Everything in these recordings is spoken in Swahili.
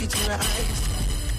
it to rise.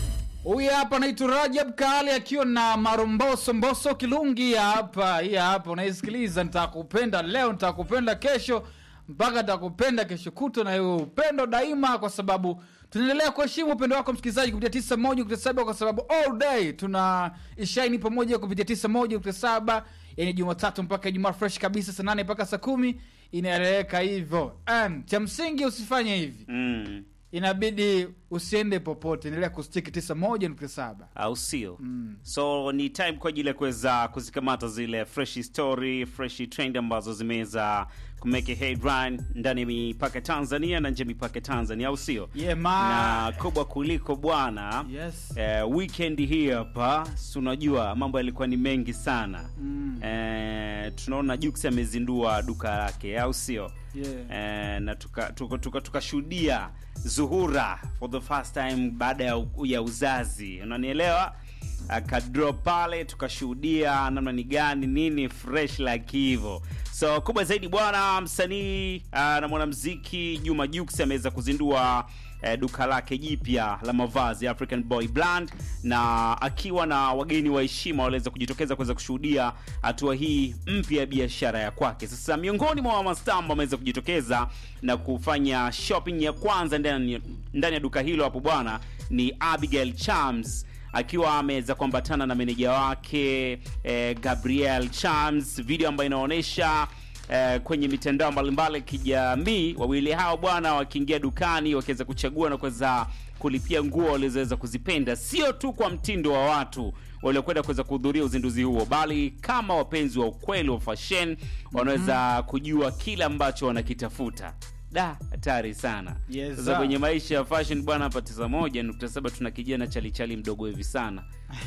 Huyu hapa anaitwa Rajab Kali akiwa na Maromboso Mboso Kilungi hapa. Hii hapa unaisikiliza, nitakupenda leo, nitakupenda kesho, mpaka nitakupenda kesho kutwa, na hiyo upendo daima, kwa sababu tunaendelea kuheshimu upendo wako msikilizaji kupitia tisa moja kupitia saba kwa sababu all day tuna ishaini pamoja kupitia tisa moja kupitia saba yani Jumatatu mpaka Ijumaa fresh kabisa, saa nane mpaka saa kumi inaeleweka hivyo. And cha msingi usifanye hivi mm. inabidi usiende popote, endelea kustiki tisa moja nukta saba. au sio so ni time kwa ajili ya kuweza kuzikamata zile fresh story fresh trend ambazo zimeweza kumeke headline ndani ya mipaka Tanzania na nje ya mipaka Tanzania au sio Yeah, man. na kubwa kuliko bwana Yes. eh, weekend hii hapa si unajua mambo yalikuwa ni mengi sana Mm. eh, tunaona Jux amezindua duka lake au sio Yeah. eh, na tukashuhudia tuka, tuka, tukashuhudia Zuhura for the first time baada ya, ya uzazi unanielewa akadrop pale tukashuhudia namna ni gani nini fresh like hivyo so kubwa zaidi bwana msanii uh, na mwanamziki Juma Jux ameweza kuzindua eh, duka lake jipya la mavazi African Boy Brand na akiwa na wageni wa heshima waliweza kujitokeza kuweza kushuhudia hatua hii mpya ya biashara ya kwake. Sasa miongoni mwa mastambo wameweza kujitokeza na kufanya shopping ya kwanza ndani ndani ya duka hilo hapo bwana ni Abigail Chams akiwa ameweza kuambatana na meneja wake eh, Gabriel Chams, video ambayo inaonyesha eh, kwenye mitandao mbalimbali ya kijamii wawili hao bwana wakiingia dukani wakiweza kuchagua na kuweza kulipia nguo walizoweza kuzipenda sio tu kwa mtindo wa watu waliokwenda kuweza kuhudhuria uzinduzi huo bali kama wapenzi wa ukweli wa fashion wanaweza kujua kile ambacho wanakitafuta da hatari sana Yes, sasa sir. kwenye maisha ya fashion bwana hapa tisa moja nukta saba tuna kijana chalichali mdogo hivi sana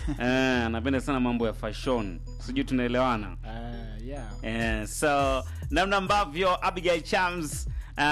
Eh, anapenda sana mambo ya fashion sijui tunaelewana Uh, yeah. Eh, so namna ambavyo Abigail Chams uh,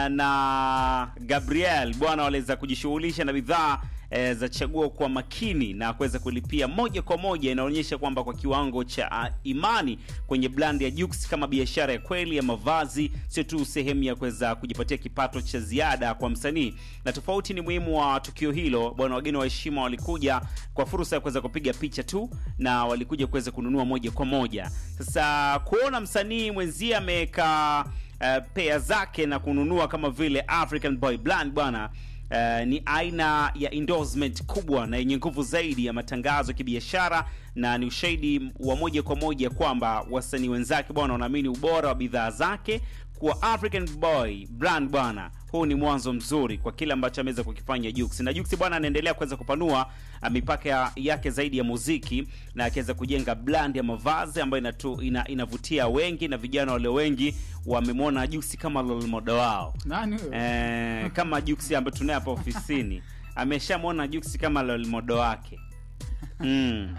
na Gabriel bwana waliweza kujishughulisha na bidhaa eh, za chaguo kwa makini na kuweza kulipia moja kwa moja, inaonyesha kwamba kwa kiwango cha uh, imani kwenye brand ya Jux kama biashara ya kweli ya mavazi, sio tu sehemu ya kuweza kujipatia kipato cha ziada kwa msanii. Na tofauti ni muhimu wa tukio hilo bwana, wageni wa heshima walikuja kwa fursa ya kuweza kupiga picha tu na walikuja kuweza kununua moja kwa moja. Sasa kuona msanii mwenzie ameweka uh, pea zake na kununua kama vile African Boy Brand bwana Uh, ni aina ya endorsement kubwa na yenye nguvu zaidi ya matangazo ya kibiashara na ni ushahidi wa moja kwa moja kwamba wasanii wenzake bwana wanaamini ubora wa bidhaa zake kuwa African Boy Brand bwana huu ni mwanzo mzuri kwa kile ambacho ameweza kukifanya Jux na Jux bwana anaendelea kuweza kupanua uh, mipaka ya- yake zaidi ya muziki na akiweza kujenga brand ya mavazi ambayo inatu, ina, inavutia wengi na vijana wale wengi wamemwona Jux kama role model wao Nani huyo? eh, kama Jux ambaye tunaye hapa ofisini ameshamwona Jux kama role model wake mm.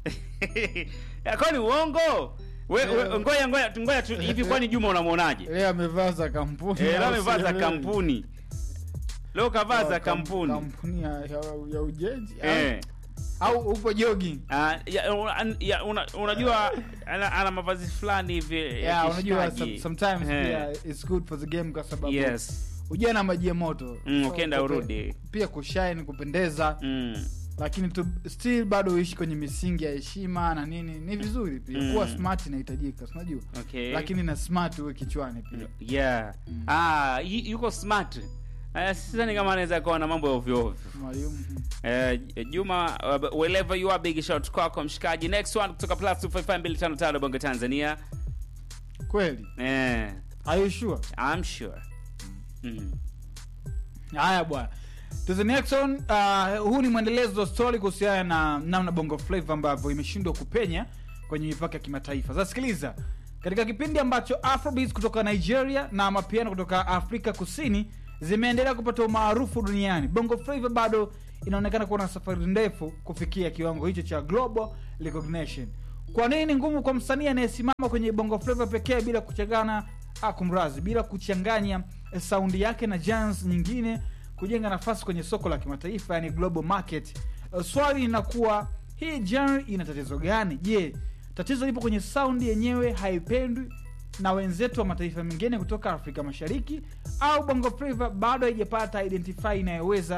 kwani uongo we, we, ngoja ngoja ngoja tu hivi kwani Juma unamwonaje Leo amevaa za kampuni. eh, leo au amevaa za sio? kampuni leo kavaa za Kam- kampuni Kampuni ya, ya, ya ujenzi eh. au, au upo jogging? Ah, ya, una- ya, una, unajua ana, ana mavazi fulani hivi ya Yeah, unajua kishikaji. some, sometimes Eh. pia it's good for the game kwa sababu yes ujana maji ya moto. Mm, So, ukienda kupe- urudi. Pia kushine kupendeza mm. lakini tu, still bado uishi kwenye misingi ya heshima na nini ni vizuri pia Mm. kuwa smart inahitajika si unajua okay lakini na smart uwe kichwani pia yeah ah yu- yuko smart Uh, sidhani kama anaweza kuwa na mambo ya ovyo ovyo mwalimu Eh, Juma uh, wherever you are big shout kwako mshikaji next one kutoka plus 255255 Bongo Tanzania kweli eh are you sure I'm sure mm. haya bwana to the next one uh, huu ni mwendelezo wa story kuhusiana na namna bongo flava ambavyo imeshindwa kupenya kwenye mipaka ya kimataifa sasa sikiliza katika kipindi ambacho afrobeats kutoka nigeria na mapiano kutoka afrika kusini zimeendelea kupata umaarufu duniani bongo flava bado inaonekana kuwa na safari ndefu kufikia kiwango hicho cha global recognition kwa nini ni ngumu kwa msanii anayesimama kwenye bongo flava pekee bila kuchangana ah, kumrazi bila kuchanganya eh, saundi yake na jans nyingine kujenga nafasi kwenye soko la kimataifa yani global market Eh, swali linakuwa hii genre ina tatizo gani je tatizo lipo kwenye saundi yenyewe haipendwi na wenzetu wa mataifa mengine kutoka afrika mashariki au bongo flava bado haijapata identify inayoweza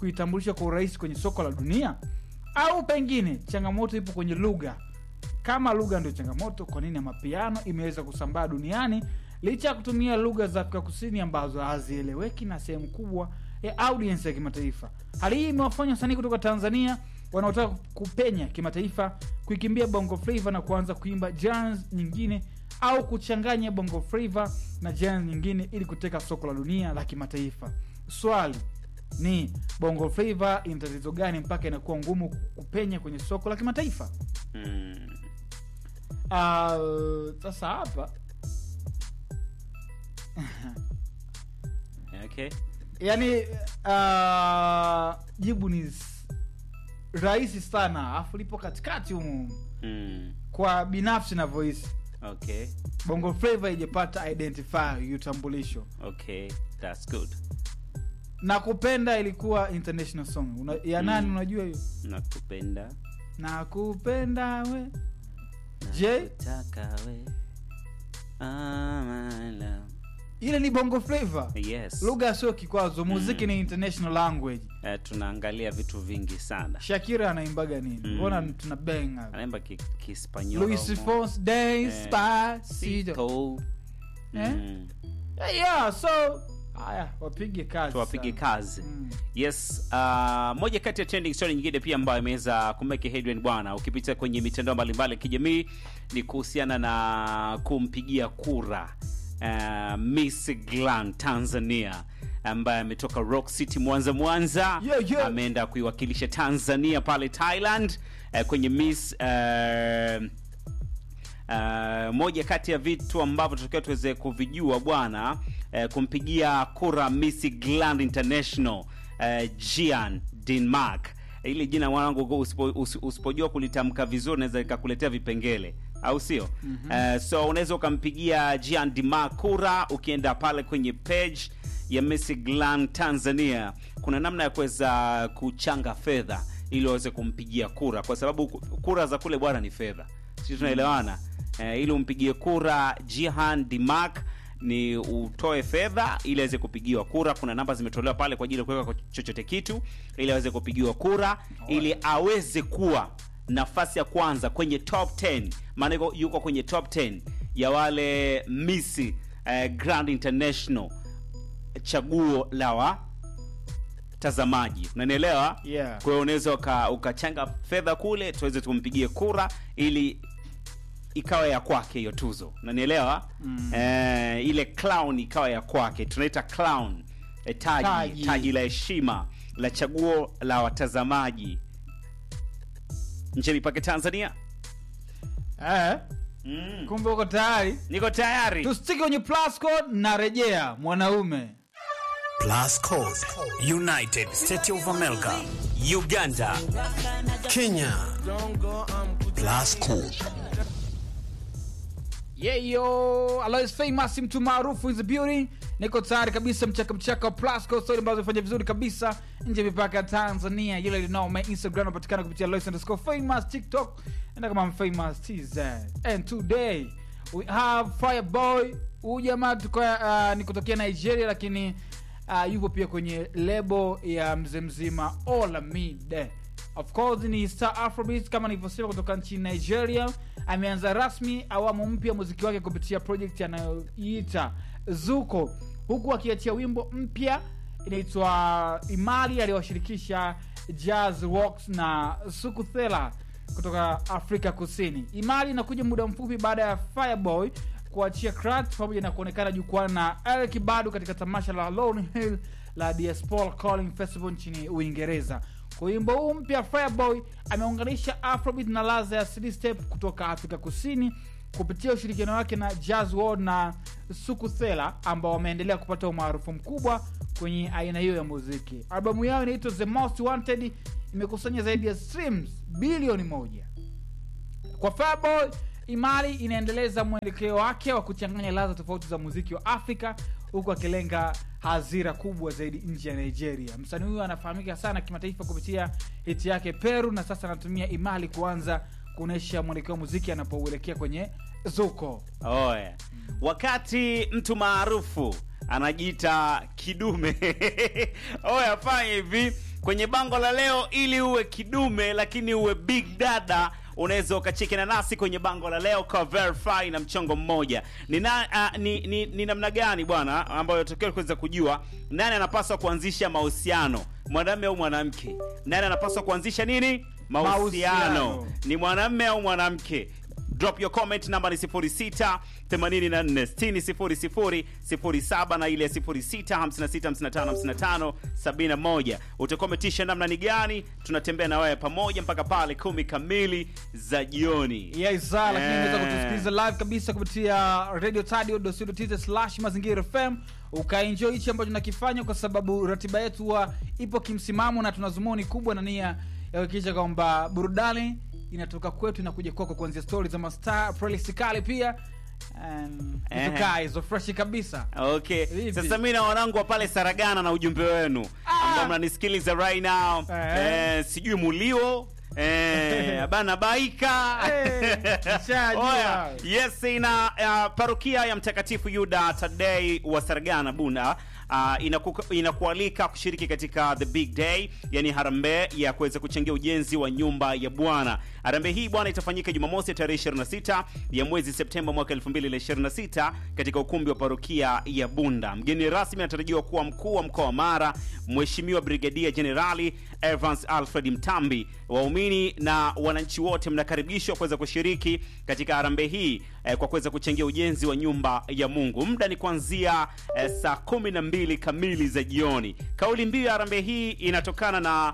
kuitambulisha kwa urahisi kwenye soko la dunia au pengine changamoto ipo kwenye lugha kama lugha ndio changamoto kwa nini amapiano imeweza kusambaa duniani licha ya kutumia lugha za afrika kusini ambazo hazieleweki na sehemu kubwa ya audience ya kimataifa hali hii imewafanya wasanii kutoka tanzania wanaotaka kupenya kimataifa kuikimbia bongo flava na kuanza kuimba jazz nyingine au kuchanganya bongo flava na jazz nyingine ili kuteka soko la dunia la kimataifa swali ni bongo flava ina tatizo gani mpaka inakuwa ngumu kupenya kwenye soko la kimataifa Mm. Ah, sasa hapa Okay. yani uh, jibu ni s- rahisi sana afu lipo katikati humu Mm. kwa binafsi navyohisi Okay. bongo flava ijapata identify utambulisho Okay. That's good. na kupenda ilikuwa international song Una, ya nani Mm. unajua hiyo Nakupenda. na kupenda we je Nakutaka we. Ah, my love. ile ni bongo flava Yes. lugha sio kikwazo muziki ni international language Eh, tunaangalia vitu vingi sana. shakira anaimbaga nini Mm. mbona tuna benga Anaimba ki- Kispanyol. luis humo. fons Eh, despacito Sito. Eh? Mm. yeah, yeah, so haya wapige kazi tuwapige sana. kazi Mm. yes uh, moja kati ya trending story nyingine pia ambayo imeweza kumeke headline bwana ukipita kwenye mitandao mbalimbali ya kijamii ni kuhusiana na kumpigia kura uh, miss glan tanzania ambaye ametoka rock city mwanza mwanza Yeah, yeah. ameenda kuiwakilisha tanzania pale thailand uh, kwenye miss uh, Uh, moja kati ya vitu ambavyo tutakiwa tuweze kuvijua bwana uh, kumpigia kura Miss Gland International uh, Gian Denmark ili jina mwanangu usipo, usi- usipojua kulitamka vizuri naweza likakuletea vipengele au sio mm-hmm. uh, so unaweza ukampigia Gian Denmark kura ukienda pale kwenye page ya Miss Gland Tanzania kuna namna ya kuweza kuchanga fedha ili waweze kumpigia kura kwa sababu ku- kura za kule bwana ni fedha sisi tunaelewana eh, ili umpigie kura Jihan Dimak ni utoe fedha ili aweze kupigiwa kura kuna namba zimetolewa pale kwa ajili ya kuweka kwa chochote kitu ili aweze kupigiwa kura ili aweze kuwa nafasi ya kwanza kwenye top 10 maana yuko- yuko kwenye top 10 ya wale misi eh, grand international chaguo la watazamaji unanielewa Yeah. kwa hiyo unaweza uka- ukachanga fedha kule tuweze tumpigie kura ili ikawa ya kwake hiyo tuzo nanielewa mm. eh, ile clown ikawa ya kwake tunaita clown eh, taji, Taji. taji la heshima la chaguo la watazamaji nje mipake tanzania eh, mm. kumbe uko tayari niko tayari tusitiki kwenye plus code na rejea mwanaume Plus Code, United States of America, Uganda, Kenya. Plus Code. yeyo alois famous mtu maarufu is beauty niko tayari kabisa mchaka mchaka wa plasco story ambazo imefanya vizuri kabisa nje ya mipaka ya tanzania yule linao my instagram napatikana kupitia alois underscore famous tiktok enda kama famous tz and today we have fireboy huyu jamaa tuko uh, ni kutokea nigeria lakini uh, yupo pia kwenye lebo ya mzee mzima olamide of course ni star afrobeat kama nilivyosema kutoka nchini nigeria ameanza rasmi awamu mpya muziki wake kupitia project anayoiita zuko huku akiachia wimbo mpya inaitwa imali aliyowashirikisha jazz Rocks na sukuthela kutoka afrika kusini imali inakuja muda mfupi baada ya fireboy kuachia crat pamoja na kuonekana jukwani na eric bado katika tamasha la Lauryn hill la diaspora calling festival nchini uingereza kwa wimbo huu mpya fireboy ameunganisha afrobeat na laza ya city step kutoka afrika kusini kupitia ushirikiano wake na jazz world na sukuthela ambao wameendelea kupata umaarufu mkubwa kwenye aina hiyo ya muziki albamu yao inaitwa the most wanted imekusanya zaidi ya streams bilioni moja kwa Fireboy, Imali inaendeleza mwelekeo wake wa kuchanganya ladha tofauti za muziki wa Afrika huku akilenga hadhira kubwa zaidi nje ya Nigeria. Msanii huyu anafahamika sana kimataifa kupitia hiti yake Peru, na sasa anatumia Imali kuanza kuonyesha mwelekeo wa muziki anapouelekea kwenye zuko. oya wakati mtu maarufu anajiita kidume oya fanya hivi kwenye bango la leo ili uwe kidume lakini uwe big dada unaweza ukachekina nasi kwenye bango la leo kwa verify na mchongo mmoja ni, na, uh, ni, ni, ni namna gani bwana ambayo tokeo kuweza kujua nani anapaswa kuanzisha mahusiano mwanamume au mwanamke nani anapaswa kuanzisha nini mahusiano Mahusiano. ni mwanamume au mwanamke drop your comment namba ni 06 84 60 00 07 na ile 06 56 55 55 71 utakometisha namna ni gani tunatembea na wewe pamoja mpaka pale kumi kamili za jioni Yes, sir, lakini Eh. unaweza kutusikiliza live kabisa kupitia radio tadio slash mazingira fm ukaenjoy hichi ambacho tunakifanya kwa sababu ratiba yetu huwa ipo kimsimamo na tuna zumuni kubwa na nia ya kuhakikisha kwamba burudani inatoka kwetu inakuja kwako kuanzia stori za mastar playlist kali pia and Eh. vitu kaa hizo freshi kabisa okay Vipi? sasa mi na wanangu wa pale saragana na ujumbe wenu ambao mnanisikiliza right now Eh. eh, sijui mulio eh, bana baika Eh, nishajua. Oya, yes ina uh, parokia ya mtakatifu yuda tadei wa saragana bunda Uh, inaku, inakualika kushiriki katika the big day yani harambee ya kuweza kuchangia ujenzi wa nyumba ya bwana harambee hii bwana itafanyika jumamosi tarehe 26 ya mwezi septemba mwaka 2026 katika ukumbi wa parokia ya bunda mgeni rasmi anatarajiwa kuwa mkuu wa mkoa wa mara mheshimiwa brigadia jenerali evans alfred mtambi waumini na wananchi wote mnakaribishwa kuweza kushiriki katika harambee hii eh, kwa kuweza kuchangia ujenzi wa nyumba ya mungu muda ni kuanzia eh, saa kumi na mbili kamili za jioni kauli mbiu ya harambee hii inatokana na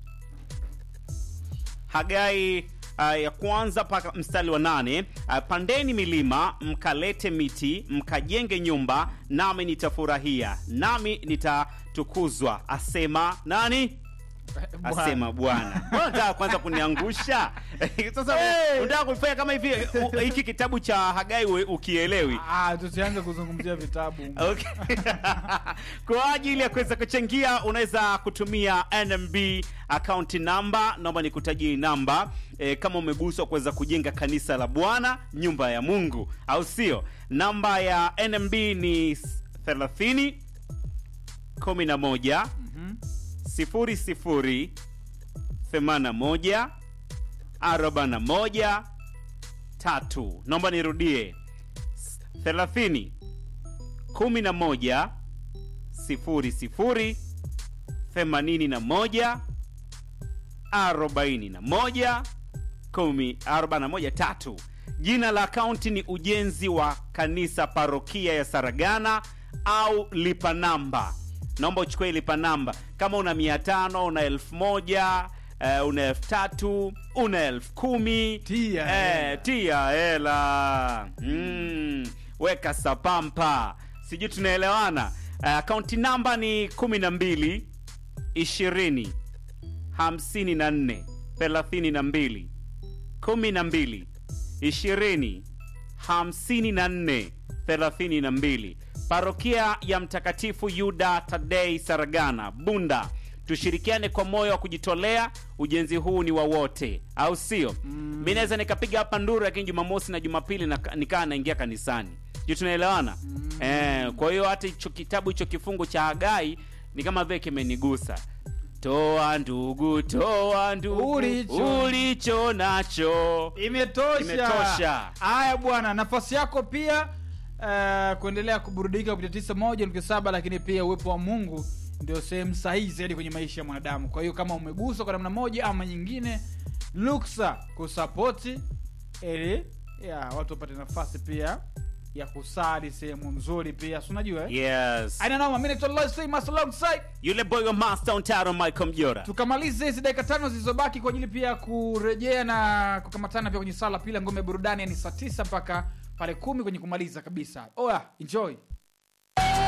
hagai uh, ya kwanza mpaka mstari wa nane uh, pandeni milima mkalete miti mkajenge nyumba nami nitafurahia nami nitatukuzwa asema nani Bwana. asema bwana Mbona unataka kwanza kuniangusha sasa Hey! unataka kufanya kama hivi u- hiki kitabu cha hagai we- ukielewi Ah, tusianze kuzungumzia vitabu Okay. kwa ajili ya kuweza kuchangia unaweza kutumia nmb akaunti namba naomba nikutajie hii namba e, kama umeguswa kuweza kujenga kanisa la bwana nyumba ya mungu au sio namba ya nmb ni 30 11 sifuri sifuri themana moja arobaini moja tatu naomba nirudie thelathini kumi na moja sifuri sifuri themanini na moja arobaini na moja kumi arobaini na moja tatu jina la akaunti ni ujenzi wa kanisa parokia ya saragana au lipa namba naomba uchukue lipa namba kama una mia tano una elfu moja eh, una elfu tatu una elfu kumi Tia hela. eh, tia hela mm, weka sapampa sijui tunaelewana Eh, akaunti namba ni kumi na mbili ishirini hamsini na nne thelathini na mbili kumi na mbili ishirini hamsini na nne thelathini na mbili parokia ya mtakatifu yuda tadei saragana bunda tushirikiane kwa moyo wa kujitolea ujenzi huu ni wa wote au sio mm. mi naweza nikapiga hapa nduru lakini jumamosi na jumapili na- nikaa naingia kanisani ju tunaelewana mm. eh, kwa hiyo hata hicho kitabu hicho kifungu cha hagai ni kama vile kimenigusa toa ndugu toa ndugu Ulicho. ulicho nacho imetosha Imetosha. haya bwana nafasi yako pia uh, kuendelea kuburudika kupitia tisa moja nukta saba lakini pia uwepo wa mungu ndio sehemu sahihi zaidi kwenye maisha ya mwanadamu kwa hiyo kama umeguswa kwa namna moja ama nyingine luksa kusapoti ili ya watu wapate nafasi pia ya kusali sehemu nzuri pia si unajua eh? yes Aina noma, mimi naitwa Lois Famous alongside yule boy wa master untaro michael mjora tukamalize hizi dakika tano zilizobaki kwa ajili pia ya kurejea na kukamatana pia kwenye sala pila ngome ya burudani yani saa tisa mpaka pale kumi kwenye kumaliza kabisa oya enjoy